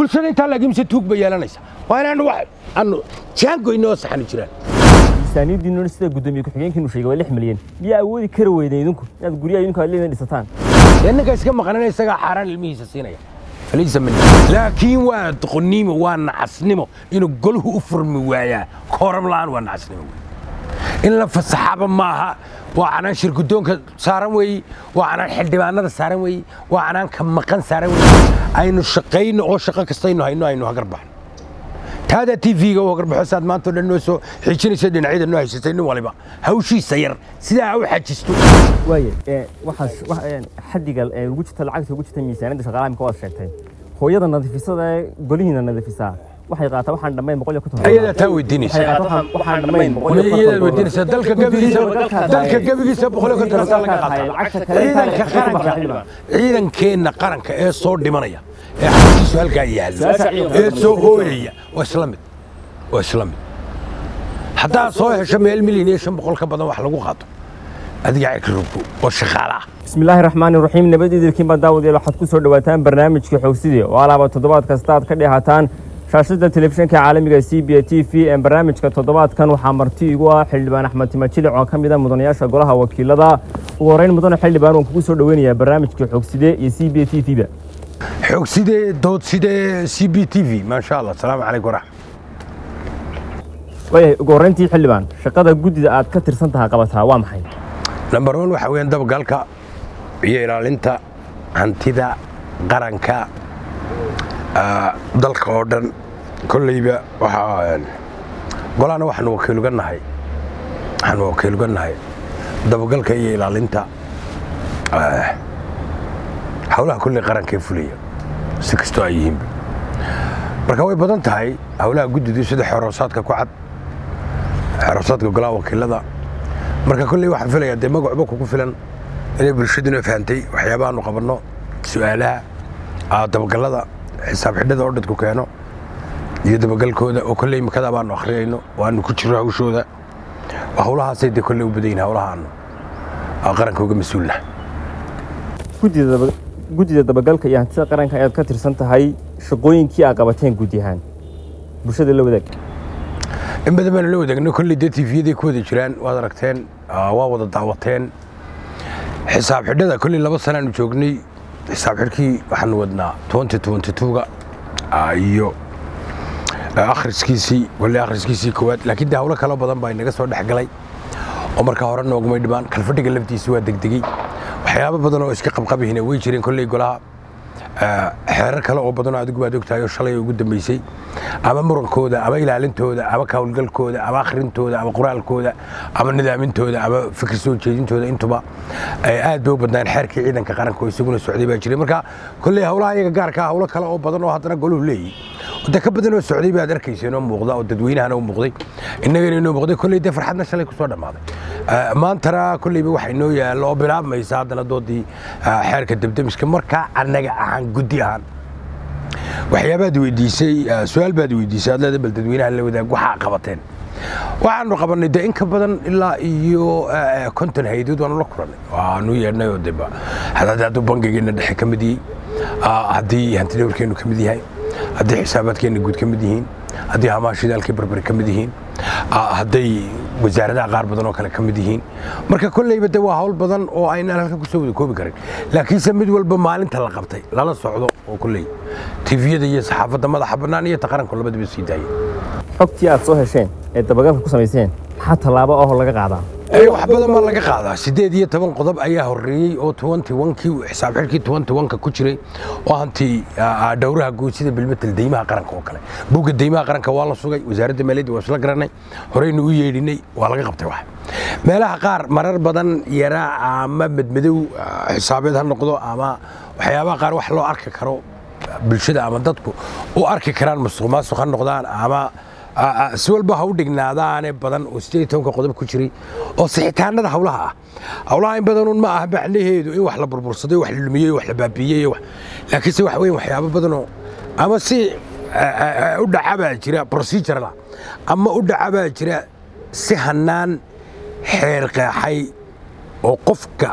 bulshada intaa laakiinse tuug bay yeelanaysa waa inaanu wax aanu jaangoyno oo saxani jiraan miisaaniyaddiinuna sida guddoomiye ku-xigeenkiinu sheegay waa lix milyan miyaa awoodi kara weydeen idinku inaad guryaha idinku aad leedin dhisataan dee ninka iska maqanana isagaa xaaraan ilmihiisa siinaya falaysa min laakiin waa doqonnimo waa nacasnimo inuu golhu u furmi waayaa kooram la'aan waa nacasnimo wey in la fasaxaba maaha waa canaan shir guddoonka saaran weeye waa canaan xildhibaanada saaran weeye waa canaan ka maqan saaran weeye aynu shaqayno oo shaqo kastaynu hayno aynu hagar baxno taada tv-ga oo hagar baxo saad maanta o dhan noo soo xijinaysa dhinacyada noo haysatay nin waliba hawshiisa yar sidaa ha u xajisto waaye waxaas xaddiga ugu jirta lacagta ugu jirta miisaaniyadda shaqaalaha imika waad sheegtay hooyada nadiifisada ee golihiina nadiifisaa waxay qaataa waxaan dhammayn boqol iyo konton ayadaa taa weydiinaysa waxay qaataa waxaan- waxaan dhammayn boqol iyo konton iyadaad weydiinaysa dalka gebigiisa dalka gebigiisa boqol iyo konton hataa laga qaataa ciidanka qaranka ciidankeenna qaranka ee soo dhimanaya ee xaskiisu halkaa yaallo ee soo hooyaya waa isla mid waa isla mid haddaad soo hesho meel milyan iyo shan boqol ka badan wax lagu qaato adiga cirka rugbo oo shaqaale ah bismi illaahi raxmaani raxiim nabadiidilkiin baa daawadayaal waxaad ku soo dhowaataan barnaamijka xoogsidii oo alaaba toddobaad kasta aad ka dheehataan shaashada telefishinka caalamiga c b t v ee barnaamijka toddobaadkan waxaa marti igu ah xildhibaan axmed timajilic oo ka mid a mudanayaasha golaha wakiilada ugu horreyn mudane xildhibaan waan kugu soo dhoweynayaa barnaamijka xoogsidee iyo c b t v ba xoog sidee dood sidee c b t v maasha allah asalaamu calaykum waraxmat waayahay ugu horreyntii xildhibaan shaqada guddida aad ka tirsan tahay qabataa waa maxay number one waxa weeyaan dabagalka iyo ilaalinta hantida qaranka ah, dalka oo dhan kolleyba waxaa golahana waxaanu wakiiluga nahay waxaanu wakiiluga nahay dabagalka iyo ilaalinta ah, howlaha kolley qaranka ee fulaya si kastoo ay yihiinba marka way badan tahay howlaha guddidu sida xoroosaadka ku cad xoroosaadka golaha wakiilada marka kolley waxaan filayaa dee magacba kugu filan inay bulshaduna fahantay waxyaabahaanu qabanno su'aalaha ah, dabagallada xisaab xidhada oo dadku keeno iyo dabagalkooda oo kolley imikada baanu akhriyayno waanu ku jirro hawshooda howlahaasay dee kolley u badan yihin howlahaanu ah, qaranka uga mas-uulna guddida daba- guddida dabagalka iyo hantida qaranka ayaad ka tirsan tahay shaqooyinkii aad qabateen guud ahaan bulshada la wadaag in badan baanu la wadaagno kolley dee tiifiyaday ku wada jiraan waad aragteen ah, waa wada daawateen xisaab xidhada kolley laba sanaanu joognay xisaab xidhkii waxaanu wadnaa twenty twenty two-ga ah, iyo ah, akhriskiisii kolley akhriskiisii koowaad laakiin dee howlo kaloo badan baa inaga soo dhex galay oo marka hore noogumay dhimaan kalfadhiga laftiisi waa degdegey waxyaabo badan oo iska qabqabihina way jireen kolley golaha ah, xeerar kale oo badan oo adigu baad ogtahay oo shalay ugu dambeysay ama murankooda ama ilaalintooda ama ka howlgalkooda ama akhrintooda ama qoraalkooda ama nidaamintooda ama fikir soo jeedintooda intuba ay aad bay u badnaan xeerkii ciidanka qaranka oo isaguna socday baa jiray marka kolley howlaha iyaga gaarka ah howlo kale oo badan oo haddana goluhu leeyihi de ka badan oo socday baad arkayseen oo muuqda oo dadweynahana u muuqday innagana inoo muuqday kolley dee farxadna shalay ku soo dhammaaday Ah, maantana kolleyba waxa inoo yaallo oo bilaabmaysa haddana doodii ah, xeerka debdemiska markaa annaga ahaan guddi ahaan waxyaabaad weydiisay ah, su-aal baad weydiisay aad leeda bal dadweynaha la wadaag waxaa qabateen waxaanu qabannay de in ka badan ilaa iyo ah, konton haydood waanu la kulannay waanu yeedhnay oo deba haddii hadduu bangigeenna dhexe ka mid yihiin ah, haddii hantidhowrkeennu ka mid yahay haddii xisaabaadkeenna guud ka mid yihiin haddii hamaashidaalkii barbari ka mid yihiin ah, hadday wasaaradaha qaar badan oo kale ka mid yihiin marka kolleyba de waa hawl badan oo aynaan halkan kusoo wada koobi karin laakiinse mid walba maalinta la qabtay lala socdo oo kolley tifiyada iyo saxaafadda madaxa bannaan iyo ta qaranku labadaba sii daayay xogtii aad soo hesheen ee dabagalka ku samayseen maxaa tallaabo ahoo laga qaadaa Ee, wax badan baa laga qaadaa sideed iyo toban qodob ayaa horreeyey oo twenty one-kii xisaab xidhkii twenty one-ka ku jiray oo hanti ah, dhowraha guud sida bilmetel deymaha qaranka oo kale buugga deymaha qaranka waa la sugay wasaaradda maaliyadda waa isla garanay horeynu u yeedhinay waa laga qabtay wax meelaha qaar marar badan yaraa ama madmadow ah, xisaabeed ha noqdo ama waxyaabaha qaar wax loo arki karo bulshada ama dadku u arki karaan musuq maasuq ha noqdaan ama ah, ah, si walba ha u dhignaadaane badan oo sideed iyo tobanka qodob ku jiray oo sixitaanada hawlaha ah hawlaha in badanun ma aha macnaheedu in wax la burbursaday wax la lumiyey wax la baabiiyey wax laakiinse wax weyn waxyaabo badanoo ama si ah, ah, ah, u dhaca baa jira procedural ah ama u dhaca baa jira si hanaan xeer qeexay oo qofka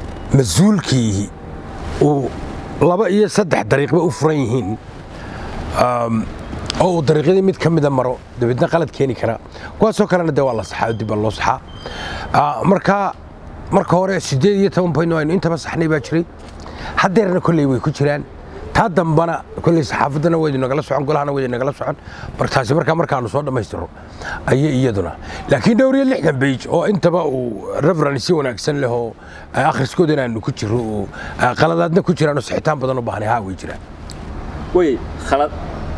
mas-uulkiihi uu laba iyo saddex dariiqba u furan yihiin um, oo uu dariiqyadii mid ka mida maro dabeedna qalad keeni kara kuwaasoo kalena dee waa la saxaa oo dib baa loo saxaa Ah, marka marka hore sideed iyo toban point aynu intaba saxnay baa jiray haddeerna kolley way ku jiraan taa dambana kolley saxaafaddana waydu nagala socon golahana waydu nagala socon marka taasi markaa markaanu soo dhammaystiro ayay iyaduna laakiin dhowr iyo lixdan bage oo intaba uu reference si wanaagsan leh oo ah, akhriskooda inaanu ku jiro oo ah, qaladaadna ku jiraan oo sixitaan badan u baahnay haa way jiraan way khalad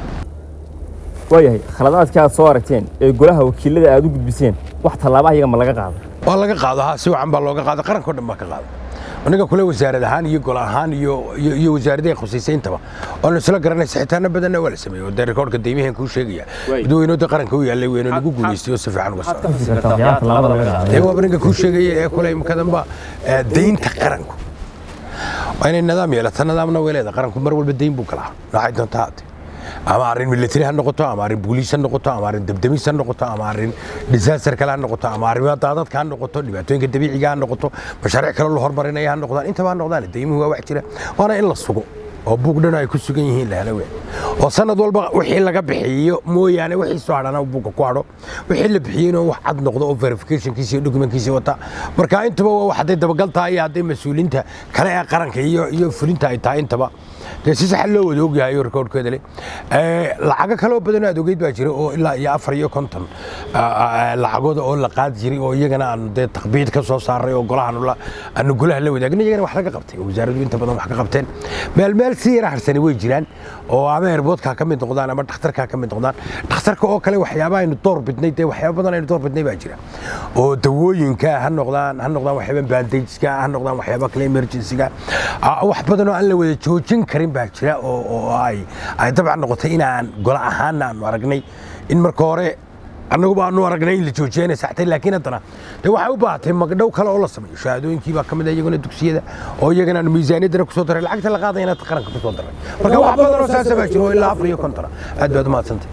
waayahay khaladaadkii aad soo aragteen ee golaha wakiilada aad u gudbiseen wax tallaabaha iyaga ma laga qaado waa laga qaado ha si wacan baa looga qaado qaranka oo dhan baa ka qaado aniga kule wasaarad ahaan iyo gol ahaan iyo iyo iyo wasaaradaha khusaysay intaba oonu isla garanay sixitaano badanna waa la sameeyey oo dee rikoorka deymahan kuu sheegaya Way. dadweynooda qaranka u yaallay weynu lagu guulaystay oo si fiican uga socda waxyaalaha tallaabada laga qaado dee waaba ninka kuu sheegaya ee kule imikadanba eh, deynta qaranku waa inay nidaam yeelata nidaamna way leedahay qaranku mar walba deyn buu galaa noocay doonta haatee ama arrin military ha noqoto ama arrin booliis ha noqoto ama arrin debdemis ha noqoto ama arrin disaster kale ha noqoto ama arrimaha daadadka ha noqoto dhibaatooyinka dabiiciga ha noqoto mashaariic kale la hormarinaya ha noqdaan intaba ha noqdaan deymuhu waa wax jira waana in la sugo oo buug dhan ay ku sugan yihiin la helo weyn oo sanad walba wixii laga bixiyo mooyaane wixii soo hadhana buugga ku hadho wixii la bixiyeyna wax cad noqdo oo verificationkiisa iyo documentkiisa wata marka intaba waa wax hadday dabagal tahay iyo hadday mas-uuliinta kale ee qaranka iyo iyo fulinta ay tahay intaba dee si sax loo wada ogyahay oo rikoorhkeeda leh Eh, lacago kaloo badan aad ogeyd baa jira oo ilaa iyo afar iyo konton ah, ah, lacagooda oo la qaadi jiray oo iyagana aanu dee takbiid ka soo saaray oo golahan la aanu golaha la wadaagin iyagana wax laga qabtay oo wasaaraddu inta badan wax ka qabteen meel meel si yara harsani way jiraan oo ama airboodka ka mid noqdaan ama dhakhtarka ka mid noqdaan dhakhtarka oo kale waxyaaba aynu door bidnay dee waxyaaba badan aynu door bidnay baa jira oo dawooyinka ha noqdaan ha noqdaan waxyaaba bandageska ha noqdaan waxyaaba kale emergencyga Ah, wax badan oo aan la wada joojin karin baa jira oo oo ay ay dabcan noqotay inaan gola ahaana aanu aragnay in marka hore annagu baanu aragnay in la joojiyay inay saxtay laakiin haddana dee waxay u baahatay magdhow kale oo la sameeyo shahaadooyinkii baa ka mid ah iyaguna dugsiyada oo iyagana aanu miisaaniyaddana kusoo daray lacagta la qaadayana qaranka kusoo daray marka wax badan oo saasa baa jiro oo ilaa afar iyo kontona aad baad umahadsantay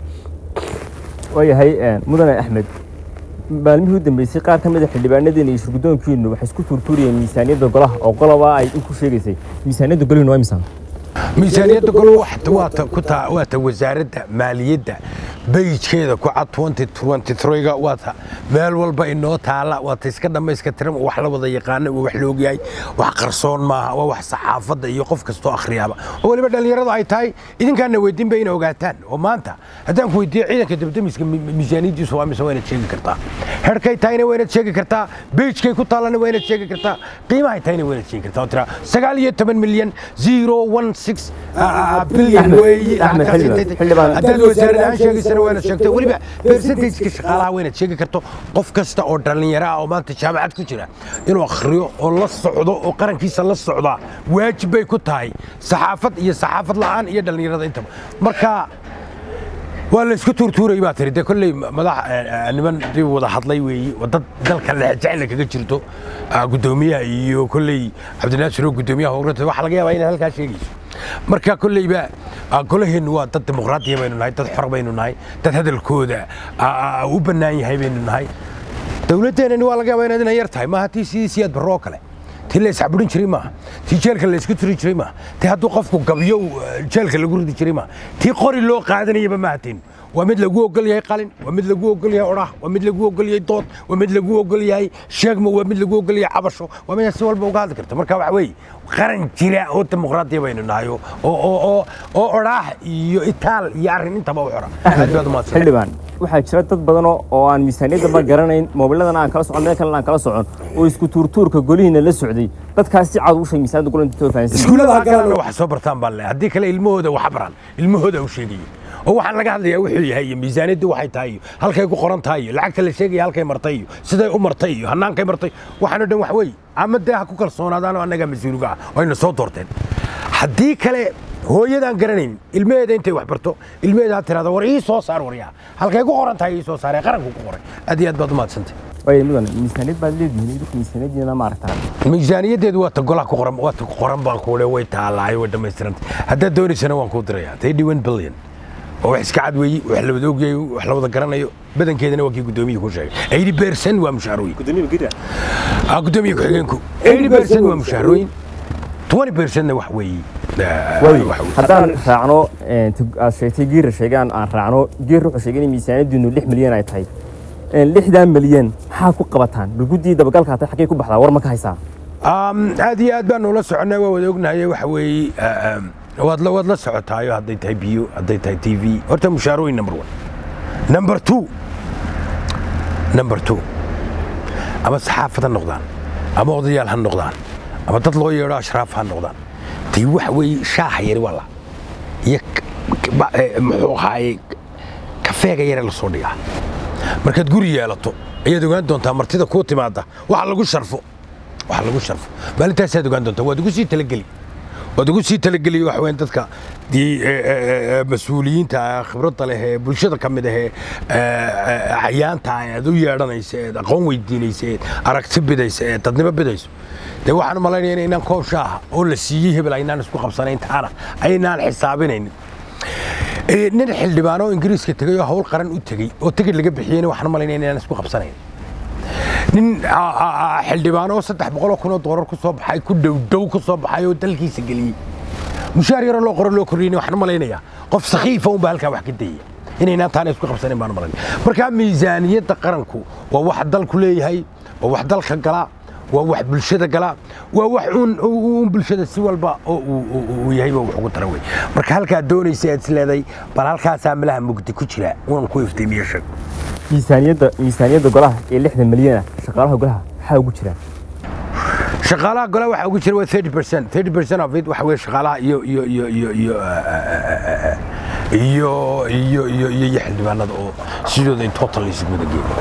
waayahay mudane axmed maalmihii u dambeysay qaar ka mid a xildhibaanadeena iyo shirguddoonkiinu waxay isku tuurtuuriyeen miisaaniyadda golaha oo qoloba ay ku sheegaysay miisaaniyadda golihiinu waa imsaan miisaaniyadda gol waxta waata ku taa waata wasaaradda maaliyadda bayjkeeda ku cad 2023ga waata meel walba inoo taala waata iska dhammayska tiran wax la wada yaqaana waa wax la ogyahay wax qarsoon maaha waa wax saxaafadda iyo qof kastoo akhriyaaba oo weliba dhallinyaradu ay tahay idinkaana weydiin ba inay ogaataan oo maanta haddaan ku weydiiyo ciidanka dabdamiska mi- miisaaniyaddiisu waa mise waa inaad sheegi kartaa herkay tahayna waa inaad sheegi kartaa bayjkay ku taalana waa inaad sheegi kartaa qiimahay tahayna waa inaad sheegi kartaa oo tiraa sagaal iyo toban milyan zero one six bilyan Axmed, weeye Axmed, xildhibaan, xildhibaan. haddaad wasaarad ahaan sheegaysana waa inaad sheegto weliba percentageka shaqaalaha waa inaad sheegi karto qof kasta oo dhallinyaro ah oo maanta jaamacad ku jira inuu akhriyo oo la socdo oo qarankiisa la socdaa waajib bay ku tahay saxaafad iyo saxaafad la'aan iyo dhallinyarada intaba marka waa la isku tuurtuuray baa tiri dee kolley madax eh, niman dib wada hadlay weeyi waa dad dalka jecla kaga jirto ah, guddoomiyaha iyo kolley cabdinaasir oo guddoomiyaha howrata waxaa laga yaabaa inaad halkaa sheegayso marka kolleyba ah, golaheennu waa dad dimuqraadiya baynu nahay dad xor baynu nahay dad hadalkooda ah, ah, u bannaan yahay baynu nahay dowladdeenani waa laga yaabaa inaad inay yar tahay maaha tii sidii siyaad barro oo kale tii la iscaburin jiray maaha tii jeelka la isku tiri jiray maaha tii hadduu qofku gabyo uh, jeelka lagu ridi jiray maaha tii qori loo qaadanayaba maaha tin waa mid lagu ogol yahay qalin waa mid lagu ogol yahay odhah waa mid lagu ogol yahay dood waa mid lagu ogol yahay sheegmo waa mid lagu ogol yahay cabasho waa mid si walba uga hadli karta marka waxa weeye qaran jira oo dimuqraadiya baynu nahay oo oo oo oo odhaah iyo itaal iyo arrin intaba u xora aad baad umahadsan xildhibaan waxaa jira dad badan oo oo aan miisaaniyaddaba garanayn moobiladana aan kala socon meel kalena aan kala socon oo isku tuurtuurka golihiina la socday dadkaas si cad u sheeg miisaaniyadda golanta too fahansan iskuullada galana wax soo bartaan baan leeyahay haddii kale ilmahooda wax baran ilmahooda u sheegayo oo waxaan laga hadlayaa wuxuu yahay iyo miisaaniyaddu waxay tahay iyo halkay ku qoran tahay iyo lacagta la sheegaya halkay martay iyo siday u martay iyo hannaankay martay waxaan oo dhan wax weeye ama dee ha ku kalsoonaadaan oo annagaa mas-uuliga ah oo ayna soo doorteen haddii kale hooyadaan garanayn ilmaheeda intay wax barto ilmaheeda ha tirahda war ii soo saar waryaa halkay ku qoran tahay ii soo saaree qaranku ku qoray aad iyo aad baad umahadsantay waayo mudan miisaaniyad baad leedihiin idinku miisaaniyaddiina ma aragtaan miisaaniyaddeedu waa ta golaha ku qoran waa ta ku qoran baan kuule way taalaay way dhammaystirantay haddaad doonaysana waan kuu dirayaa thirty one billion oo wax iska cad weeyi wax la wada ogyahay wax la wada garanayo badankeedana waa kii guddoomiyihii ku sheegay eighty percent waa mushaharooyin ah guddoomiye ku-xigeenku eighty percent waa mushaharooyin twenty percentna wax weeyi eh, waayo waxa uu- haddaan raacno een, tug- aad sheegtay giira sheegaan aan raacno giir wuxuu sheegay in miisaaniyadiinu lix milyan ay tahay Een, lixdan milyan maxaa ku qabataan balguddii dabagalka hatay xaggay ku baxdaa war ma ka haysaa Um, aad iyo aad baan ula soconnay waa wada ognahay waxa weeye uh, um, waad la waad la socotaayo hadday tahay biyo hadday tahay t v horta mushaarooyin number one number two number two ama saxaafad ha noqdaan ama odayaal ha noqdaan ama dad loo yeedho ashraaf ha noqdaan tii waxa weeye shaaha yari waa la iyo k- k- ba- eh, muxuu ahaaye kafeega yare la soo dhigaa markaad guri yeelato ayaad ogaan doontaa martida kuu timaada waxa lagu sharfo waxa lagu sharfo maalintaasaad ogaan doontaa waad ugu sii talageli waad ugu sii talageli waxa weyn dadka dii eh, eh, eh, mas-uuliyiinta ah, khibradda leh ee bulshada ka mid ahee cayaanta ah aad u yeedhanaysa eed aqoon weydiinaysa eed aragti bidaysa eed dadnimo bidayso dee waxaan u malaynaya in inaan koob shaaha oo la siiyey hebel aynaan isku qabsanayn taana aynaan xisaabinaynin Ee, nin xildhibaan oo ingiriiska tegay oo hawl qaran u tegey oo tigid laga bixiyeyna waxaan u malaynaya inaan isku qabsanayn nin a- a- a- xildhibaan oo saddex boqol oo kun oo doolar ku soo baxay ku dhowdhow ku soo baxay oo dalkiisa geliyey mushaar yaroo loo qoro loo kordhiyeyna waxaan u malaynayaa qof sakhiifa unbaa halkaa wax ka dayaya inaynaan taana isku qabsanayn baan u malaynaya markaa miisaaniyadda qaranku waa wax dalku leeyahay waa wax dalka gala waa wax bulshada gala waa wax uun uun bulshada si walba oo uu- uu uu yahayba wax ugu tara wey marka halkaa doonaysa aad isleeday bal halkaasaa malaha mugdi ku jira unan ku iftiimiye sheeg miisaaniyadda miisaaniyadda golaha ee lixdan milyan ah shaqaalaha golaha maxaa ugu jira shaqaalaha golaha waxaa ugu jira waa 30 percent 30 percent of it waxa weeye shaqaalaha iyo iyo iyo iyo iyo eh, iyo iyo iyo iyo iyo xildhibaanada oo sidooda in total isugu wada geeyo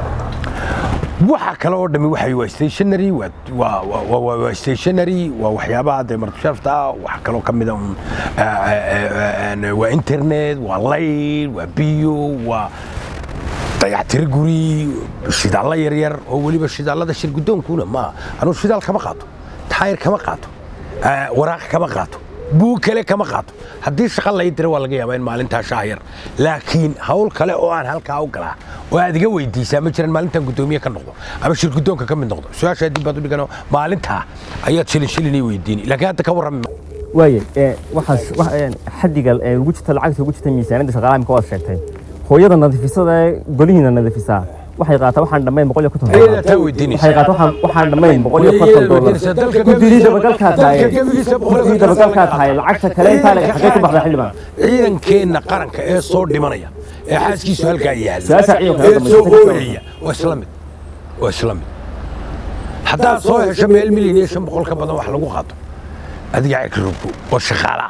waxa kale oo dhami waxay waa stationary waa waa waa- waa waa stationary waa waxyaabaha dee martushaafta ah waxa kaloo ka mid a un eh, eh, eh, waa internet waa layl waa biyo waa dayactiro guri shidaallo yaryar oo weliba shidaallada shir guddoonkuna ma anuu shidaal kama qaato taayir kama qaato eh, waraaq kama qaato buug kale kama qaato haddii shaqa lay dira waa laga yaabaa in maalintaa shaah yar laakiin hawl kale oo aan halkaa u galaa oo aad iga weydiisaa ma jiraan maalintan guddoomiye ka noqdo ama shir guddoonka ka mid noqdo su-aashaa dib baad u dhigano maalintaa ayaad shilin shilin ii weydiini laakiin hadda ka warrami ma- waaye ee, waxaas wax- ee, xaddiga ee, ugu jirta lacagta ugu jirta miisaaniyadda shaqaalaha imika waad sheegtay hooyada nadiifisada ee golihiina nadiifisaa waxay qaataa waxaan dhammayn boqol iyo konton Ayadaa doolar taa weydiinaysa. waxay qaataa waxaan- waxaan dhammayn boqol iyo konton doolar guddidii dabagalkaa tahay guddidii dabagalkaa tahay lacagta kale intaa le xagee ku baxda xildhibaan ciidankeenna qaranka ee soo dhimanaya ee xaaskiisu halkaa Su-aasha yaalla ciidanka ee soo hadda ma- ooyaya waa isla mid waa isla mid haddaad soo hesho meel milyan iyo shan boqol ka badan wax lagu qaato adiga cikrubku oo shaqaala ah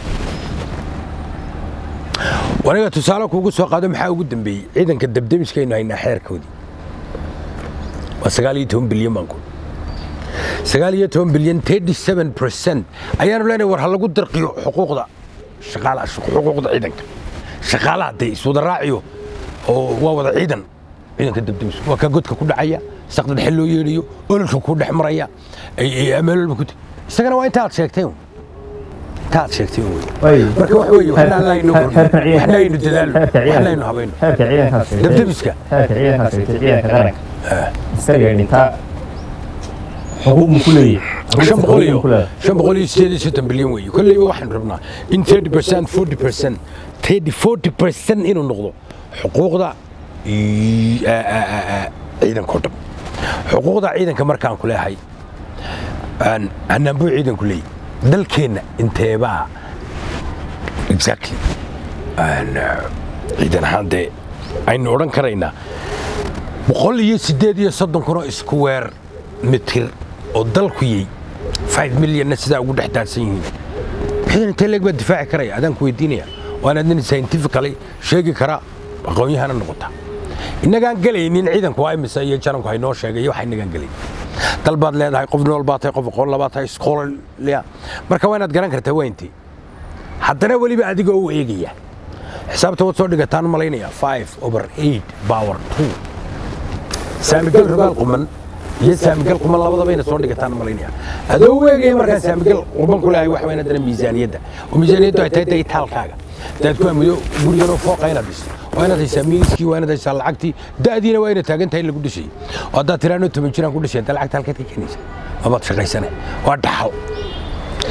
waniga tusaale kuugu soo qaado maxaa ugu dambeeyey ciidanka debdemiskaynu haynaa xeerkoodii waa sagaal iyo toban bilyan baan ku sagaal iyo toban bilyan thirty seven percent ayaanu leenahay war ha lagu dirqiyo xuquuqda shaqaala xuquuqda ciidanka shaqaalaha dee iswada raaciyo oo waa wada ciidan ciidanka debdemis waa ka godka ku dhacaya saqda dhexe loo yeedhayo ololka ku dhex maraya meel walba ku teg isagana waa intaad sheegteen intaad sheegteen wey Waaye. marka waxa weeye waxna laynu Xeerka ciidanka- waxna aynu dadaalno xeerka ciidanka- waxna aynu habayno xeerka ciidankaas sheegtay- Debdemiska. xeerka ciidankaas sheegtay ciidanka qaranka isaga dhintaa xuquuq mu ku leeyahay shan boqol iyo Xuquuq mu ku leeyahay. shan boqol iyo sideed iyo soddon bilyan weeye kolleyba waxaan rabnaa in thirty percent forty percent thirty forty percent inuu noqdo xuquuqda i- a- a- a- a- ciidanka oo dhan xuquuqda ciidanka markaan ku leehay aan- anaan buu ciidanku leeyahy dalkeenna inteebaa exactly aan, ah, ciidan ahaan dee aynu odhan karaynaa boqol iyo sideed iyo soddon kun oo iskuweer mitir oo dalku yey five milyonna sidaa ugu dhex daadsan yihiin ciidan intee leeg baa difaaci karaya adaan ku weydiinaya waana nin scientifically sheegi kara aqoon-yahana noqota innagaan gelaynin ciidanku waa imisa iyo jaranku haynoo sheegay iyo waxa innagaan gelayn dal baad leedahay qof nool baa tahay qof aqoon labaa tahay scholarlia marka waa inaad garan kartaa waa intii haddana weliba adigoo u eegaya xisaabta waad soo dhigataan malaynaya five over eight power two saamigal rubaal quman iyo saamigal quman labadaba ina soo dhigataan malaynaya adoo weegaya markaa saamigal quman ku lehay wax weyn haddana miisaaniyadda oo miisaaniyaddu ay tahay dee itaalkaaga daad ku amido gurigan oo fooqa inaad dhisto waa inaad haysaa miiskii waa inaad haysaa lacagtii da'diina waa inaad taagan tahay in lagu dhisayay oo haddaad tiraano toban jiraan ku dhisay inta lacagta halkeed ka keenaysa mabaad shaqaysane waa dhaxal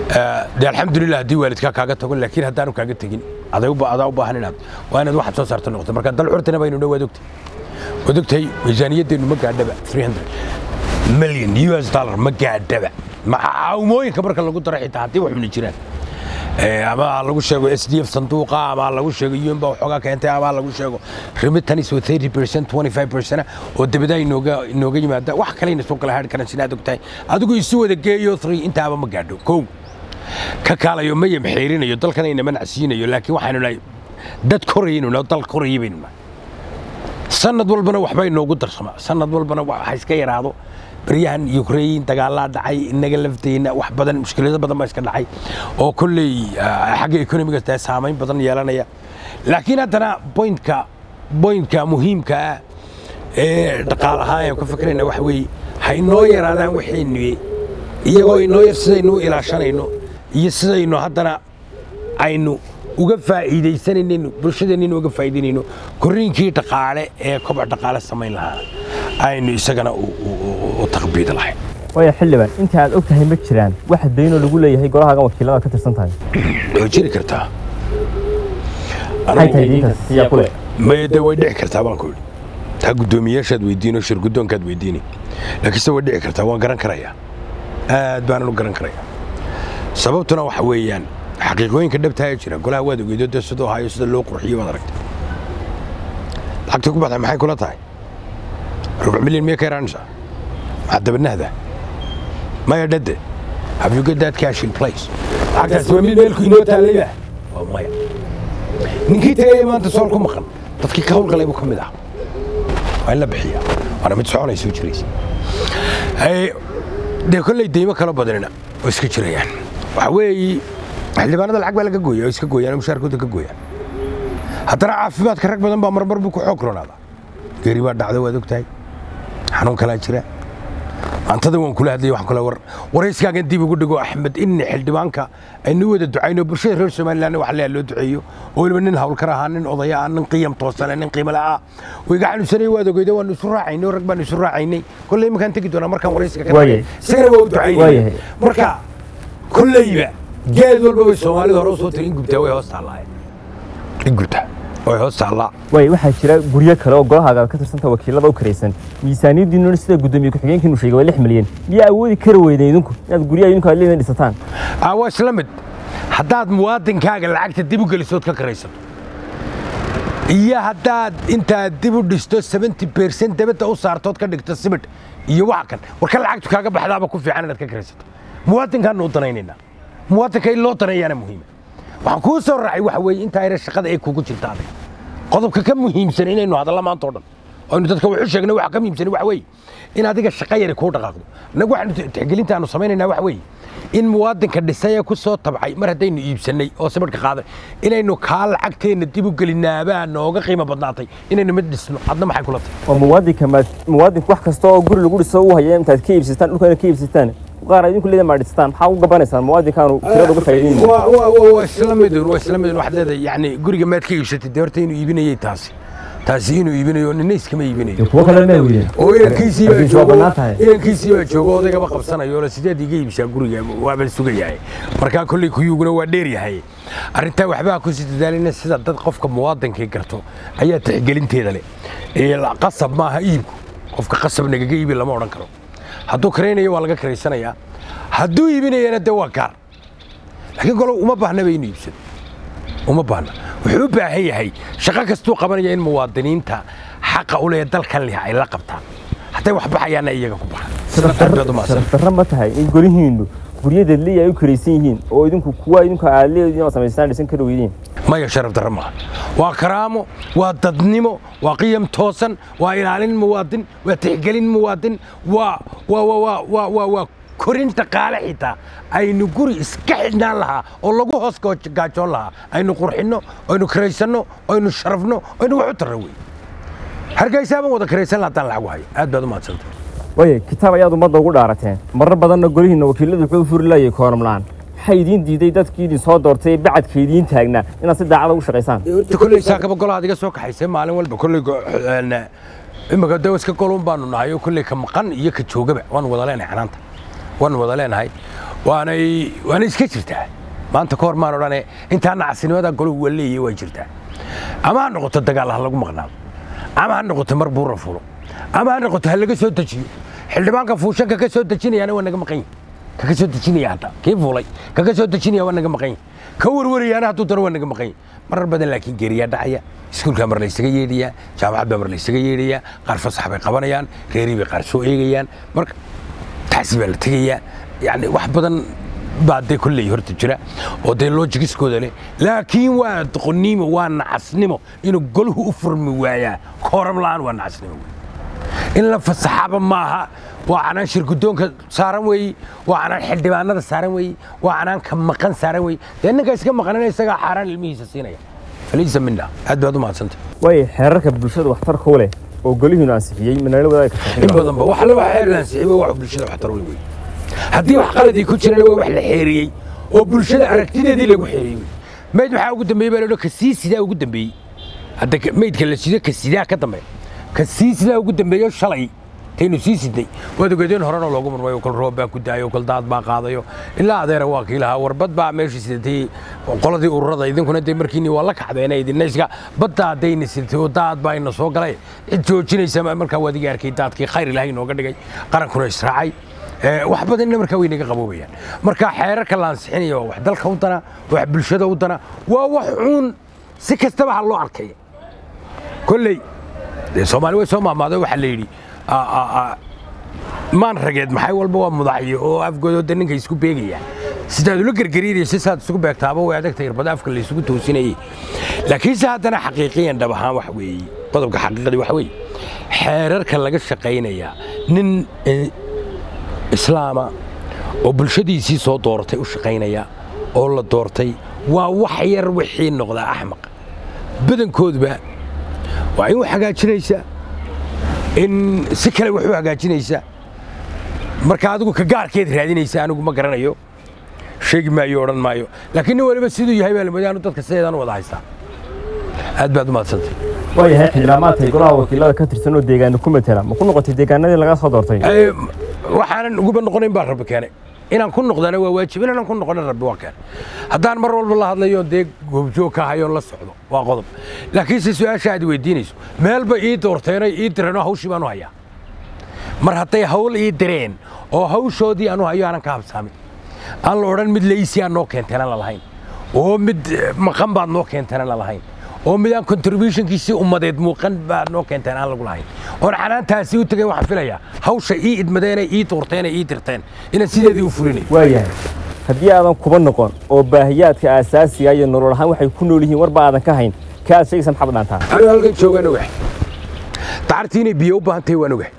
dee alxamdulilah haddii waalidkaa kaaga tago laakiin haddaanu kaaga tegin aday adaa u baahan inaad waa inaad waxaad soo saarta noqoto marka dal curtina baynu dhow waad ogtay waad ogtahay miisaaniyaddeenu ma gaadhaba 300 million us dollar ma gaadhaba caawimooyinka marka lagu daro xitaa haddii wax xuni jiraan ama lagu sheego s d f sanduuqa ama lagu sheego un baa waxoogaa keentay ama lagu sheego remittance oo 30 percent 25 percent oo dibadaha inooga inooga yimaada wax kalena soo kala haadhi karan sinaad ogtahay adigu isu wada geeyo 3 intaaba ma gaadho kow ka kaalayo ma yamxeerinayo dalkan ayna manacsiinayo laakiin waxaanu nahay dad korayaynu nahay dal korayay baynu nahay sanad walbana waxba inoogu darsama sanad walbana waxa iska yaraado baryahan ukrain dagaalaa dhacay inaga lafteyna wax badan mushkilado badan baa iska dhacay oo kolley xagga economiga tahay saamayn badan yeelanaya laakiin haddana bointka bointka muhiimka ah ee dhaqaal ahaan ayaan ka fikrayna waxa weeye ha inoo yaraadaan waxaynu iyagoo inoo yar sidaynu u ilaashanayno iyo sidaynu haddana aynu uga faa'iidaysanayno bulshadeenina uga faa'iidaynayno korriinkii dhaqaale ee koboc dhaqaale samayn lahaa aynu isagana u taqbiid lahayn waaya xildhibaan inta aad og tahay ma jiraan wax daynoo lagu leeyahay golahaagan wakiilada ka tirsan tahay way jiri kartaa maxay tahay diintaas siyaa ku leh maya dee way dhici kartaa baan ku idhi taa guddoomiyaashaad weydiino shir guddoonkaad weydiini laakiinse way dhici kartaa waan garan karayaa aad baanan u garan karayaa sababtuna waxa weeyaan xaqiiqooyinka dhabtaa ee jira golaha waad ogeydo dee siduu ahayo sida loo qurxiyo waad aragtay lacagta ku baxday maxay kula tahay rubuc milyan miya ka yaraanaysaa maxaa dabanahda maya dhadde have you got that cash in place lacagtaasi waa mid meelku inoo taallayba waa maya ninkii tagaya maanta sool ku maqan dadkii ka hawlgalay buu ka mid ah waa in la bixiyaa waana mid soconay soo jiraysa dee kolley deymo kala badanina oo iska jirayaan waxa weeye xildhibaanada lacag baa laga gooya oo iska gooyaan oo mushaarkooda ka gooyaan haddana caafimaadka rag badan baa marmar buu ku xoog ronaada geeri baa dhacda waad ogtahay xanuun kalaa jira maantada waan kula hadlaya waxaan kula war warayskaagan dib ugu dhigo axmed inna xildhibaanka aynu wada ducayno bulshada reer somaliland wax leeya loo duceeyo oo weliba nin hawlkar ahaa nin odaya ah nin qiyam toosane nin qiimo la'aa oo iga xanuunsanay waad ogeydo waanu isu raacaynay rag baanu isu raacaynay kolley imakaan tegi doonaa markaan waraysiga ka Waayahay. isagana waa u ducaynay Waayahay. marka kolleyba geed walba way soomaalida hore usoo tiri in gubtaa way hoos taallaa in gubtaa way hoos taallaa waaya waxaa jira guryo kale oo golahaaga ka tirsanta wakiilada u karaysan miisaaniyaddiinuna sida guddoomiye ku-xigeenkiinu sheegay waa lix milyan miyaa awoodi kari weydeen idinku inaad guryaha idinku aad leedin dhisataan Ah, waa isla mid haddaad muwaadinkaaga lacagta dib u gelisood ka karaysato iyo haddaad intaad dib u dhisto 70 percent dabadda u saartood ka dhigto simid iyo waxa kan warka lacagtu kaaga baxdaaba ku fiican inaad ka karaysato muwaadinkaanu u danaynaynaa muwaadinka in loo daneeyaana muhiima waxaan kuu soo raacay waxa weeye intaa yara shaqada ay kugu jirta adiga qodobka ka muhiimsan inaynu hadalla maanta oo dhan aynu dadka wax u sheegna waxa ka muhiimsan waxa weeye in adiga shaqo yari kuu dhaqaaqdo annagu waxaanu tixgelinta aanu samaynaynaa waxa weeye in muwaadinka dhisay ee ku soo tabcay mar haddaynu iibsannay oo sibidhka qaaday inaynu kaa lacagteenna dib u gelinaabaa nooga qiimo badnaatay inaynu mid dhisno adna maxay kula tahay oo muwaadinka maad muwaadinku wax kasta oo guri lagu dhiso u haya intaad ka iibsataan dhulkana ka iibsataan qaar idinku leedan maa dhistaan maxaa u gabanaysaan muwaadinkaanu kirada uga faa'iidaynaya waa waa waa waa isla midun waa isla midun waxaad leedahay yacni guriga maad ka iibsatay dee horta inuu iibinayay taasi taasi inuu iibinayo nina iskama iibinayo kuwo kale ma weyden oo inankiisii baa Laakiin waa joogo bannaan tahay. inankiisii baa joogo odaygaba qabsanayo ole sideed iga iibsaa guriga waaba sugayahay markaa kolley kuyuguna waa dheer yahay arrintaa waxbaa ku sii dadaalina sida dad qofka muwaadinkii garto ayaa tixgelinteeda leh ee la- qasab maaha iibku qofka qasab nagaga iibi lama odhan karo hadduu karaynayo waa laga karaysanayaa hadduu iibinayana dee waa gaar laakiin golo uma baahnaba inuu iibsado uma baahna wuxuu u baahan yahay shaqo kastuu qabanaya in muwaadiniinta xaqa u leh dalkan leh ay la qabtaan hadday wax baxayaana iyaga ku baxa aad baad u mahadsan sharaf darro ma tahay in golihiinnu guryadeed liya ay u karaysan yihiin oo idinku kuwa idinku aad leediin oo samaystaan dhisan kari weydeen maya sharaf darro maaha waa karaamo waa dadnimo waa qiyam toosan waa ilaalin muwaadin waa tixgelin muwaadin waa waa waa waa waa waa waa korin dhaqaale xitaa aynu guri iska xidhnaan lahaa oo lagu hoos gooj- gaajoon lahaa aynu qurxinno aynu karaysanno aynu sharafno aynu wax u tarro wey hargeysaaban wada karaysan laha haddaan lacag u hayo aad baad u mahadsantay waaya kitaab ayaad ummadda ugu dhaarateen marar badanna golihiinna wakiiladu wuxuu u furi laayay kooram la'aan maxaa idiin diiday dadkii idin soo doortay ee bacadka idiin taagnaa inaad si daacada ugu shaqaysaan horta kolley saakaba golaha adiga soo kaxaysay maalin walba kolley go- een, imika de iska golun baanu nahay oo kolley ka maqan iyo ka joogaba waanu wada leenahay xanaanta waanu wada leenahay waanay waanay iska jirtaa maanta ka hor maan odhane intaa nacasnimada goluhu waa leeyahay waa jirtaa ama ha noqoto dagaal ha lagu maqnaado ama ha noqoto mar buura fulo ama ha noqoto ha laga soo dejiyo xildhibaanka fuushanka ka soo dejinayaana waa naga maqan yahi kaka soo dejinaya hadda kii fuulay kaka soo dejinaya waa naga maqan yahi ka warwarayaana hadduu daro waa naga maqan yahi marar badan laakiin geeriyaa dhacaya iskuulkaa mar laysaga yeedhayaa jaamacad baa mar laysaga yeedhayaa qaar fasax bay qabanayaan reerii bay qaar soo eegayaan marka taasi baa la tegayaa yani wax badan baa dee kolley horta jira oo dee loojigiskooda leh laakiin waa doqonnimo waa nacasnimo inuu goluhu u furmi waayaa kooram la'aan waa nacasnimo wey in la fasaxaba maaha waa canaan shirgudoonka saaran weeyi waa canaan xildhibaanada saaran weeyi waa canaan ka maqan saaran weeyi dee ninka iska maqanina isagaa xaaraan ilmihiisa siinaya faliisa minna aad baad u mahadsantay way xeerarka bulshada waxtarka u leh oo golihiinu ansixiyey manala wadaagi in kartaa badanba wax la wax xeer laansixiba wax bulshada waxtar u leh wey haddii wax qaladii ku jirana waa wax la xeeriyey oo bulshada aragtideedii lagu xeeriyey wey mayd maxaa ugu dambeeyey baa la ka sii sidaa ugu dambeeyey hadda ka- maydka la sido ka sidaa ka dambe ka sii sidaa ugu dambeeyo shalay taynu sii sidnay waad ogeedeen horena loogu murmayo kol roob baa ku daayo kol daad baa qaadayo ilaa adeera waa kii lahaa warbad baa meeshii sidatay qoladii ururada idinkuna dee markiini waa la kacdeena idinna iska badda haddayna sidatay oo daad baa ina soo galay cid joojinaysa ma- markaa waad iga arkay daadkii khayr ilaahay inooga dhigay qarankuna israacay Ee, wax badanna markaa way naga qaboobayaan marka xeerarka la ansixinayo waa wax dalka u dana wax bulshada u dana waa wax uun si kastaba ha loo arkaya kolley dee soomaali way soo maamaado waxaa la yidhi a- a- a- maan rageed maxay walba waa mudacyo oo afgoodooda ninka isku beegaya sidaad ula gergariiraysa saad isugu beegtaaba way adagta irbada afka la isugu toosinayay laakiinse haddana xaqiiqiyan dhab ahaan wax weeye qodobka xaqiiqadii wax weeye xeerarka laga shaqaynaya nin eh, islaama oo bulshadiisii soo dooratay u shaqaynaya oo la doortay waa wax yar wixii noqdaa axmaq badankoodba waa in wax hagaajinaysa in si kale wax u hagaajinaysa marka adigu ka gaarkeed raadinaysa anigu ma garanayo sheegi maayo odhan maayo laakiin nin waliba siduu yahay baa lamoodaa anu dadka sideedaan u wada haystaa aad baad u mahadsantay waayahay xildhibaamaadkay golaha wakiilada ka tirsan oo deegaana ku matela ma ku noqotay deegaanadii laga soo doortay Ee, waxaanan uguba noqonayn baa rabbi keenay inaan ku noqdana waa waajib inaanan ku noqonin rabbi waa keenay haddaan mar walba la hadlayo dee goobjoog ka hayoon la socdo waa qodob laakiinse su-aasha aad weydiinayso meelba ii doorteenay ii direen oo hawshii baan u hayaa mar hadday hawl ii direen oo hawshoodii aan u hayo aanan ka habsaamin aan la odhan mid laysi aan noo keenteen aan la lahayn oo mid eh, maqan baad noo keenteen aan la lahayn oo mid aan contributionkiisii ummadeed muuqan baad noo keenteen aan lagu lahayn oon xanaantaasi u tegay waxaan filayaa hawsha ii idmadeenay ii doorteenay ii dirteen inaan sideedii u fulinay waayahay haddii aadan kuba noqon oo baahiyaadka aasaasiga iyo nolol ahaan waxay ku nool yihiin warba aadan ka hayn ka aad sheegaysa maxaad dhaantaa anuu halkan joogaan ogahay dacartii inay biyo u baahan tahay waan ogahay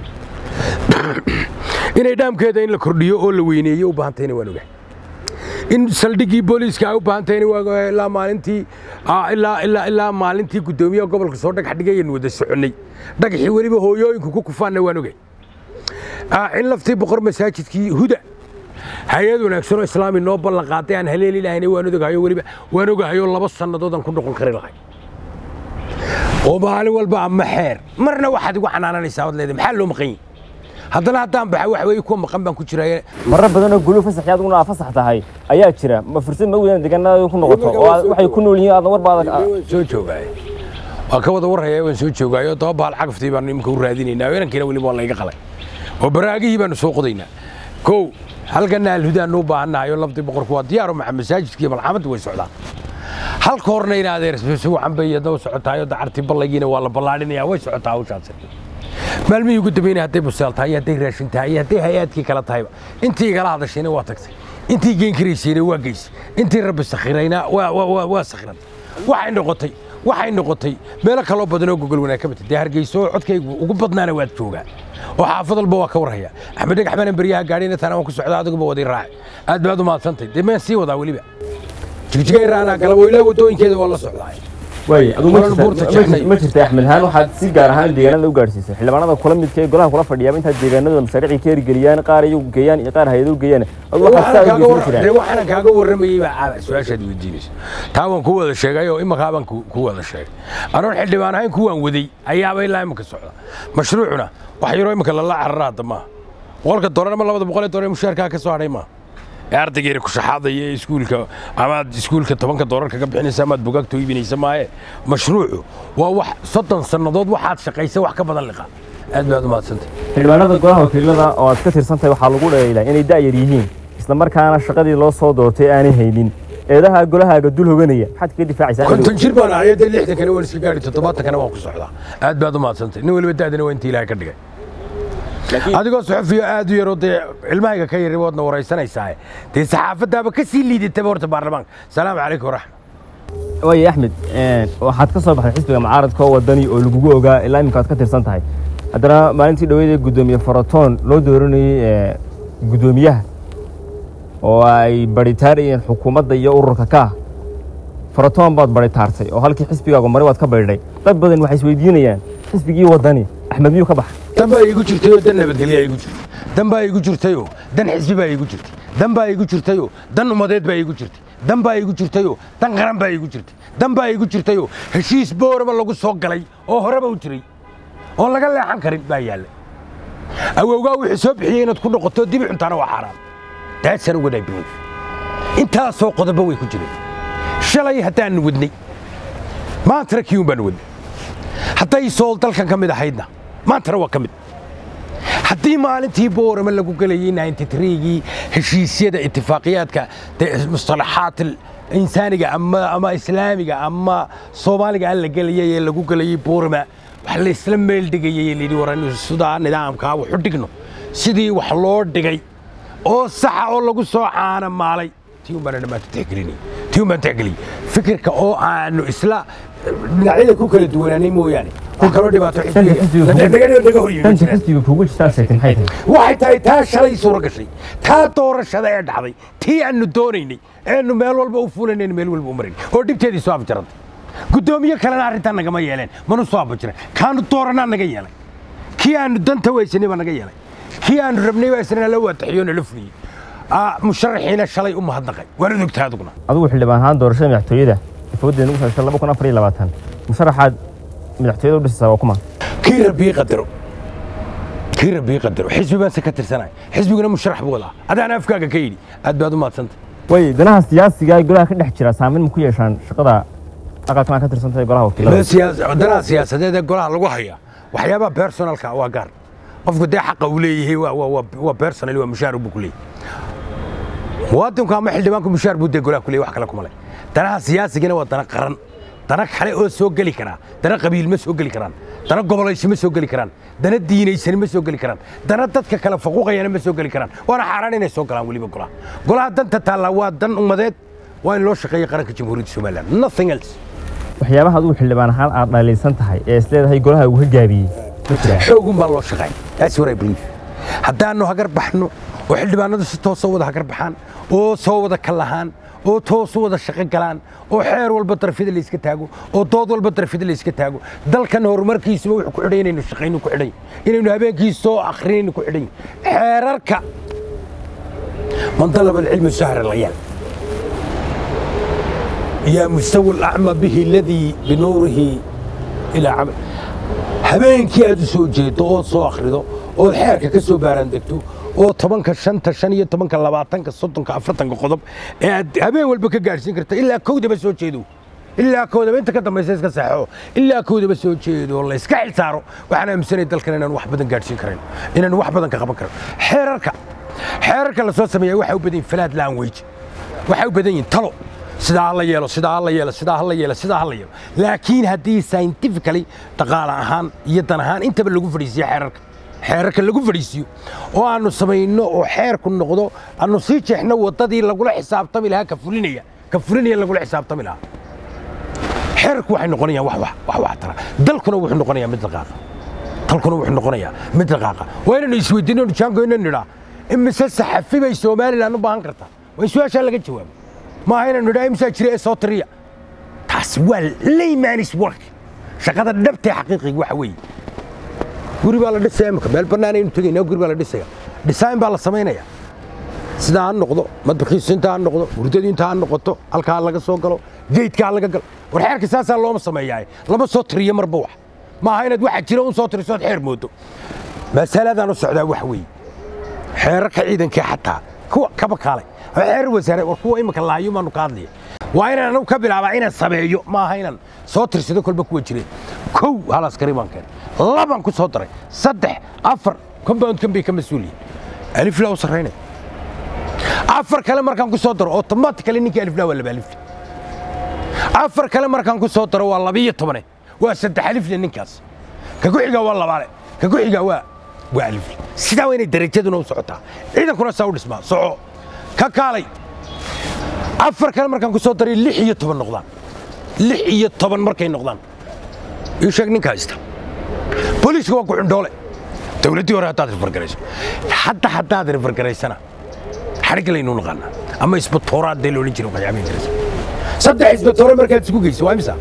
inay dhaamkeeda in la kordhiyo oo la weyneeyo u baahan tahayna waan ogahay in saldhiggii booliiska ay u baahan tahayna waan ogahay ilaa maalintii ah, ilaa ilaa ilaa maalintii guddoomiyaha gobolka soo dhagax dhigayaynu wada soconnay dhagaxii weliba hooyooyinku ku kufaanna waan ogahay Ah, in laftii boqor masaajidkii huda hay-ad wanaagsan oo islaami noo ballan qaaday aan haleeli lahayna waan ogahayo weliba waan ogahayo laba sannadood aan ku noqon kari lahay oo maalin walba ama xeer marna waxaad igu xanaananaysaa waad leedahay maxaa loo maqan yihi haddana haddaan baxa wax weeye kuwa maqan baan ku jiraaye marar badan oo guluu fasaxi adiguna aa fasax tahay ayaa jira ma fursad ma weydaan deegaanada ku noqoto oo aad- waxay ku nool yihiin aadan warba aadan waan soo joogaaye waa ka wada warhaya waan soo joogaayo toba bahal cagaftii baanu iminka u raadinaynaa inankiina weliba waa layga qalay oo baraagihii baanu soo qodaynaa kow halkana alhudaanu u baahannahay oo laftii boqorku waa diyaaro maxa masaajidkii iyo malxamaddu way socdaan halka horna in adeer si wacan bay iyadna u socotahay oo dacartii ballaygiina waa la ballaadhinayaa way socotaa hawshaasi maalmihii ugu dambeynay hadday busaal tahay iyo hadday raashin tahay iyo hadday hay-aadkii kala tahayba intii igala hadashayna waa tagtay intii geen karaysayna waa geysay intii rabbi sakhirayna waa waa waa waa sakhirantay waxay noqotay waxay noqotay meelo kaloo badan oo gogol wanaag ka batay dee hargeyso oo codkaygu ugu badnaana waad joogaa oo xaafad walba waa ka warhaya axmed dhagax baanan beryaha gaadhina taana waan ku socdaa adiguba waday raaci aad baad u mahadsantay dee meen sii wadaa weliba jigjigay raanaa galabo ilaa waddooyinkeeda waa la socdaa waay adigu ma Horan jirta- buurta ma jeexnay. jirta- ma jirta axmed haan waxaad si gaar ahaan deegaanada u gaadhsiisay xildhibaanada kula midka ee golaha kula fadhiyaaba intaad deegaanada mashaariicii ka hirgeliyaan qaar iyagu geeyaan iyo qaar hay-ado geeyaan adigu waxaad saa u geysan jiraan waxaan kaaga warramayey baa caaba su-aashaad weydiinayso taa waan ku wada sheegay oo imankaa baan ku ku wada sheegay anoon xildhibaan ahayn kuwaan waday ayaaba ilaa imanka socda mashruucuna wax yaroo imanka lala carara hadda maaha boqolka dolar ama labada boqol ee dolar ee mushaarkaa ka soo hadhay maaha ee ardaygeena ku shaxaadaya ee iskuulka amaad iskuulka tobanka doolar kaga bixinaysa amaad bugaagta u iibinaysa maaye mashruucu waa wax soddon sannadood waxaad shaqaysa wax ka badan liqa aad baad u mahadsantay xildhibaanada golaha wakiilada oo aad ka tirsantahay waxaa lagu dheeylaa inay da'yar yihiin isla markaana shaqadii loo soo doortay aanay haynin eedaha golahaaga dul hoganaya maxaad kaga difaacaysaa konton jir baan ahay dee lixdankana waan iska gaadhi toddobaatankana waan ku socdaa aad baad u mahadsantay nin weliba da'dana waa intii ilaahay ka dhigay adigoo suxufiyo aad u yaroo dee ilmahayga ka yari waadna waraysanaysaa dee saxaafadaaba ka sii liidataba horta baarlamaanka salaamu calaykum waraxmat waaye axmed waxaad ka soo baxday xisbiga mucaaradka oo wadani oo lagugu ogaa ilaa iminka aad ka tirsan tahay haddana maalintii dhaweyd ee guddoomiye faratoon loo dooranayey guddoomiyaha oo ay baritaarayeen xukuumadda iyo ururka ka ah faratoon baad baritaartay oo halkii xisbigaagu mari waad ka baydhay dad badan waxay isweydiinayaan xisbigii wadani axmed miyuu ka baxay dan baa iigu jirtayoo dan nabadgelyaa iigu jirtay dan baa iigu jirtayoo dan xisbi baa iigu jirtay dan baa iigu jirtayoo dan ummadeed baa iigu jirtay dan baa iigu jirtayoo dan qaran baa iigu jirtay dan baa iigu jirtayoo heshiis booraba lagu soo galay oo horeba u jiray oon laga leexan karin baa yaallay awowgaa wuxuu soo bixiyey inaad ku noqoto dibi cuntaana waa xaaraan daadsan waday belief intaasoo qodobo way ku jireen shalay haddaannu wadnay maantana kiyuun baanu wadnay hadday sool dalkan ka mid ahaydna maantana waa ka mid haddii maalintii boorama lagu gelayey ninty-three-gii heshiisyada itifaaqiyaadka mustalaxaat insaaniga ama ama islaamiga ama soomaaliga aan la gelayay ee lagu gelayey boorama wax la isla meel dhigayay layidhi waran sidaa nidaamkaa wax u dhigno sidii wax loo dhigay oo saxa oo lagu soo caana maalay tii un baana dhammaanta tixgelinay tii un baan tixgeliyey fikirka oo aanu isla dhinacyada ku kala duwanaanay mooyaane kun kaloo dhibaato xisbiga hor yimi tanta xisbiga kuugu jirtaa sheegtay maxay tahay waxay tahay taa shalay suuro gashay taa doorashada ee dhacday tii aanu doonaynay eenu meel walba u fulanayna meel walba u marayn oo dhibteedii soo afjarantay guddoomiye kalena arrintaa nagama yeeleen manu soo abajiran kaanu dooranaa naga yeelay kii aanu danta weysanay baa naga yeelay kii aanu rabnay baa isna la waataxiyo nala fuliyey musharaxiina shalay u mahadnaqay waanad ogtaa aduguna adigu xildhibaan ahaan doorashada madaxtooyada ifoodeena ugu saasan laba kun afar iyo labaatan musharaxaad madaxtooyada u dhisaysaa waa kuma kii rabbii qadaro kii rabbii qadaro xisbi baan se ka tirsanay xisbiguna musharax buu wadaa adaana afkaaga ka yidhi aad baad u mahadsantay way danaha siyaasiga ee golaha ka dhex jira saameyn ma ku yeeshaan shaqada aqalkan ka tirsantahay golaha wakiilada danaha siyaasadeed ee golaha lagu haya waxyaabaha personalka waa gaar qofku dee xaqa uu leeyahay waa personal waa mushaar buu ku leeyahay muwaadinku ama xildhibaanku mushaar buu dee golaha ku leeyahay wax kale kuma leh danaha siyaasigana waa dana qaran dana kale oo soo geli karaa dana qabiil ma soo geli karaan dana gobolaysi ma soo geli karaan dana diinaysani ma soo geli karaan dana dadka kale faquuqayana ma soo geli karaan waana xaaraan inay soo galaan weliba golaha golaha danta taallaa waa dan ummadeed waa in loo shaqeeya qaranka jamhuuriyadda somaliland nothing else waxyaabaha adigu xildhibaan ahaan aad dhaliilsan tahay ee isleedahay golaha uu ka gaabiyey ma jiraan xoogun baa loo shaqeey that's what I believe haddaannu hagar baxno oo xildhibaanadu si toosoo wada hagar baxaan oo soo wada kalahaan oo toosu wada shaqo galaan oo xeer walba darfida la iska taago oo dood walba darfida la iska taago dalkan horumarkiisuba wuxuu ku xidhan inaynu shaqaynu ku xidhan inaynu habeenkii soo akrinaynu ku xidhan xeerarka man talaba alcilmi sahra layaal yaa mustawi alacma bihi aladii binuurihi ilaa camal habeenkii aad u soo jeedo ood soo akhrido ood xeerka ka soo baaraandegto oo tobanka shanta shan iyo tobanka labaatanka soddonka afartanka qodob ee aad habeen walba ka gaadhsiin karta ilaa kowdaba soo jeedo ilaa kowdaba inta ka dambaysa iska saxo ilaa kowdaba soo jeedo la iska xilsaaro waxaan aaminsanay dalkan inaan wax badan gaadhsiin karayn inaan wax badan ka qaban karan xeerarka xeerarka la soo sameeya waxay u badan yihin falaad language waxay u badan yihin talo sidaa hala yeelo sidaa hala yeelo sidaa hala yeelo sidaa hala yeelo laakiin haddii scientifically dhaqaale ahaan iyo dan ahaan intaba lagu fadhiisiyo xeerarka xeerarka lagu fadhiisiyo oo aanu samayno oo xeerku noqdo aanu sii jeexno waddadii lagula xisaabtami lahaa ka fulinaya ka fulinaya lagula xisaabtami lahaa xeerarku waxay noqonayaan wax wax wax wax tara dalkuna wuxuu noqonayaa mid dhaqaaqa dalkuna wuxuu noqonayaa mid dhaqaaqa waa inaynu isweydiino jaango inaynu nidhaa imise saxafi bay somaliland u baahan kartaa waa in su-aashaa laga jawaabo maaha inaynu nidhaa imsaa jira ee soo tiriya taas waa laymanis work shaqada dhabtee xaqiiqiga waxa weeye guri baa la dhisaya imika meel bannaan aynu tegaynaa guri baa la dhisaya design baa la samaynaya sidaa ha noqdo madbakiisu intaa ha noqdo hurdadu intaa ha noqoto halkaa laga soo galo geydka ha laga galo war xeerka saasaa looma sameeyaa lama soo tiriyo marba wax maaha inaad waxa jira un soo tiriso ood xeer moodo masaladaan u socdaa waxa weeye xeerarka ciidankii xataa kuwa kaba kaalay xeer wasaare war kuwa imika laayo maanu ka hadlaya waa inaan anagu ka bilaabaa inaan sameeyo ma aha inaan soo tirsado kolba kuwa jireen kow hal askari baan keenay labaan ku soo daray saddex afar compoundkan bay ka mas-uuliyin aliflaa u sarraynaya afar kale markaan ku soo daro automatically ninkii aliflaa waa laba alifle afar kale markaan ku soo daro waa labiyo tobane waa saddex alifle ninkaas ka ku xigaa waa labaale ka ku xigaa waa waa alifle sidaa waa inay darajaduna u socotaa ciidankuna saa u dhismaa soco ka kaalay afar kale markaan ku soo daray lix iyo toban noqdaan lix iyo toban markay noqdaan ii sheeg ninka haysta booliiska waa ku-xundhoole dowladdii hore haddaad rifargarayso hadda haddaad rifargaraysana xarig laynuu naqaanaa ama isbatooraad dee loodhan jira waxyaabihi jiraysa saddex isbatoore markaad isugu geyso waa imisa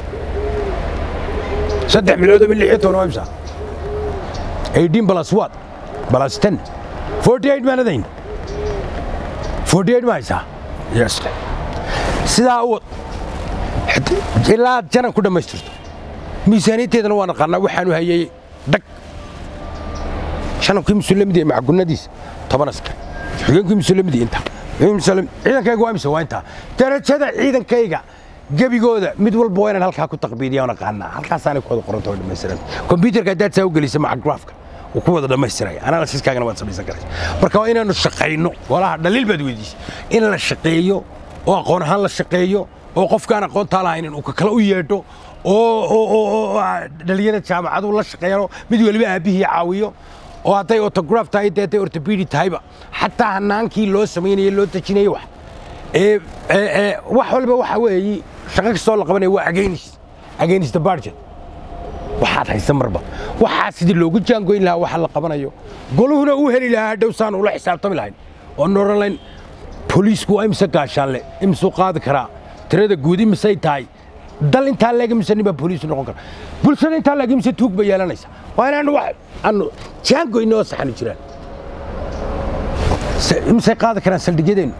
saddex bilood ama lix iyo toban waa imisa eighteen plus what plus ten forty eight maan adayn forty eight ma haysaa yes sidaa u wad ilaa aad janan ku dhammaystirto miisaaniyadteedana waa naqaanaa waxaanu hayay dhag shanankii musulamidii macagunadiisa toban askar xigeenkii musulamidii inta ciidankayga waa imse waa intaa darajada ciidankayga gebigooda mid walba waa inaan halkaa ku taqbiidiya oo naqaanaa halkaasaanay ku wada qoranta oo dhammaystiran kombyuutarka haddaad saa u gelisa maca graafka wuu ku wada dhammaystiraya analysiskaagana waad samaysan karaysa marka waa inaanu shaqayno walaha dhaliil baad weydiisay in la shaqeeyo oo aqoon ahaan la shaqeeyo oo qofkaan aqoontaa lahayn uu ka kale u yeedho oo dhalinyada jaamacadu la shaqeeyano mid weliba aabbihii caawiyo oo hadday autograph tahay dee hadday ortopedi tahayba xataa hanaankii loo samaynayo loo dejinayo wax wax walba waxa weeye shaqo kastoo la qabanaya waa against against the budget waxaad haysa marba waxaa sidii loogu jaangoyn lahaa waxa la qabanayo goluhuna uu heli lahaa hadhow saan ula xisaabtami lahayn oo noran layn boliisku waa imse gaashaanle imsuu qaadi karaa tirada guud imisay tahay dal intaa leeg imise nin baa boliis noqon kara bulshada intaa leeg imise tuug bay yeelanaysa waa inaanu wax aanu jaangoyno oo saxanu jiraan imisay qaadi karaan saldhigyadeennu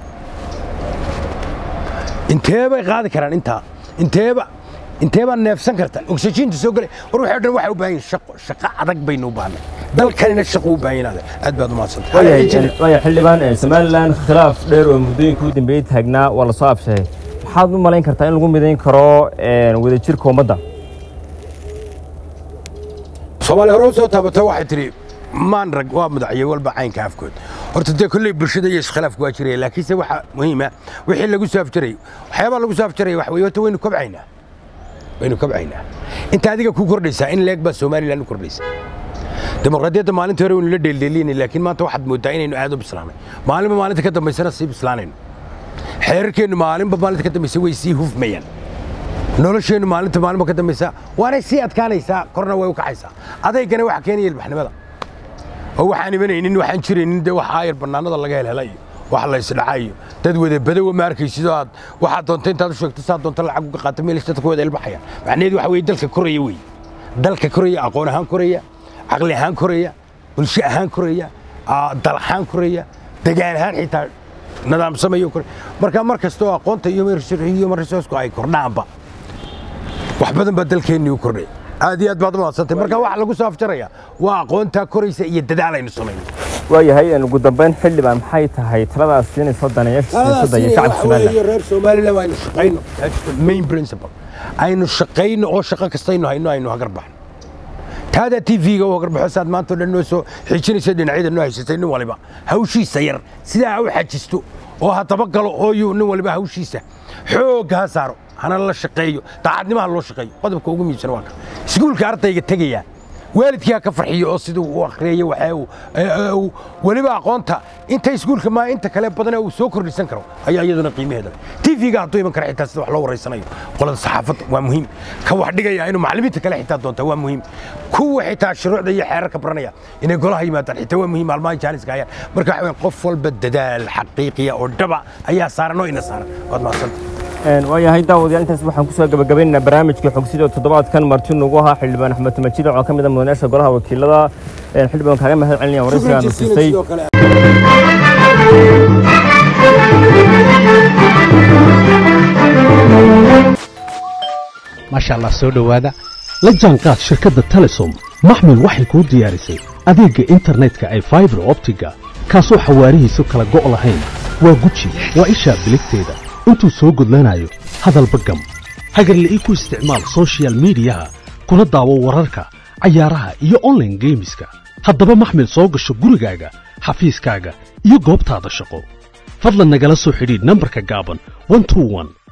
inteebay qaadi karaan intaa inteeba inteebaa neefsan karta oxygeenta soo galay war waxay dhan waxay u baahan yihin shaqo shaqo adag baynu u baahnay dalkanina shaqo u baahan yahay aad baad u mahadsantahay waaya xildhibaan somalilan khilaaf dheer oo muddooyinka u dambeeyey taagnaa waa lasoo abshahay maxaad u malayn kartaa in lagu midayn karo wadajirka ummadda soomaaliya hore u soo taabato waxay tidhi maan rag waa madaxyo walba caynka afkood horta dee kolley bulshada iyo iskhilaafku waa jiraya laakiinse waxa muhiima wixii lagu soo afjarayay waxyaabaa lagu soo afjaraya wax weeye horta waynu kobcaynaa waynu kobcaynaa inta adiga ku kordhaysaa in leeg baa somalilan u kordhaysa dimuqraadiyadda maalintii hore waynu la dheeldheelinay laakiin maanta waxaad mooddaa inaynu aad u bislaanay maalinba maalinta ka dambaysana sii bislaanayno xeerarkeennu maalinba maalinta ka dambaysa way sii hufmayaan nolosheennu maalinta maalinba ka dambaysa waanay sii adkaanaysaa korna way u kacaysaa adaygana waxa keenaya ilbaxnimada oo waxaan imanaynin waxaan jiraynin dee wax aayar bannaanada laga helhela iyo wax la isdhaca iyo dad wada badowa ma arkaysid oo aad waxaad doonta intaad u sheegto saa doonta lacag uga qaata meel dadka wada ilbaxaya macnaheedu waxa weeye dalka koraya wey dalka koraya aqoon ahaan koraya caqli ahaan koraya bulsho ahaan koraya dal ahaan koraya degaan ahaan xitaa nidaamsamayo koraya marka mar kasta oo aqoonta iyo resourcku ay kordhaanba wax badan baa dalkeennii u kordhay aad iyo aad baad u mahadsantay marka waxa lagu soo afjaraya waa aqoontaa koraysa iyo dadaal aynu samayno waayahay ugu dambeyn xildhibaan maxay tahay taladaas siinayso daneeyaasha siyaasadda iyo shacabka somalilan reer somaliland aynu shaqayno main principle aynu shaqayno oo shaqo kastaynu hayno aynu hagar baxno taada tv-ga u hagar baxo saad maanta o dhan noo soo xijinaysa dhinacyada noo haysatay nin waliba hawshiisa yar sidaa ha u xajisto oo ha dabagalo ooyu nin waliba hawshiisa xoogga ha saaro hana la shaqeeyo daacadnimaha loo shaqeeyo qodobka ugu muhiimsan waa ka iskuulka ardayga tegaya waalidkii ha ka farxiyo oo siduu u akhriyayo waxa uu weliba aqoonta inta iskuulka maa inta kale badane uu soo kordhisan karo ayaa iyaduna qiimaheeda leh tv-ga hadduu iman kara xitaa sida wax loo waraysanayo qolada saxaafadda waa muhiim ka wax dhigaya inuu macallimiinta kale xitaa doonta waa muhiim kuwa xitaa shuruucda iyo xeerarka baranaya inay golaha yimaadaan xitaa waa muhiim maalmaha jaaniska hayaan marka waxa weeye qof walba dadaal xaqiiqiya oo dhaba ayaa saaran oo ina saaran waad mahadsanta waayahay daawadayaal intaas waxaan kusoo gabagabaynaynaa barnaamijka xogsida toddobaadkan marti nugu ahaa xildhibaan axmed majid oo ka mid a mudanayaasha golaha wakiilada xildhibaan kaaga mahad celinaya waraysiga aanu siistay maasha allah soo dhowaada la jaanqaad shirkadda telesom maxmil waxay kuu diyaarisay adeegga internetka ay faibar optiga kaasoo xawaarihiisu kala go' lahayn waa guji waa ishaa biligteeda intuu soo gudlanayo hadalba gam hagarle ii ku isticmaal soshiyal miidiyaha kuna daawo wararka cayaaraha iyo onlaine geemiska haddaba maxmil soo gasho gurigaaga xafiiskaaga iyo goobtaada shaqo fadlan nagala soo xidhiidh nambarka gaaban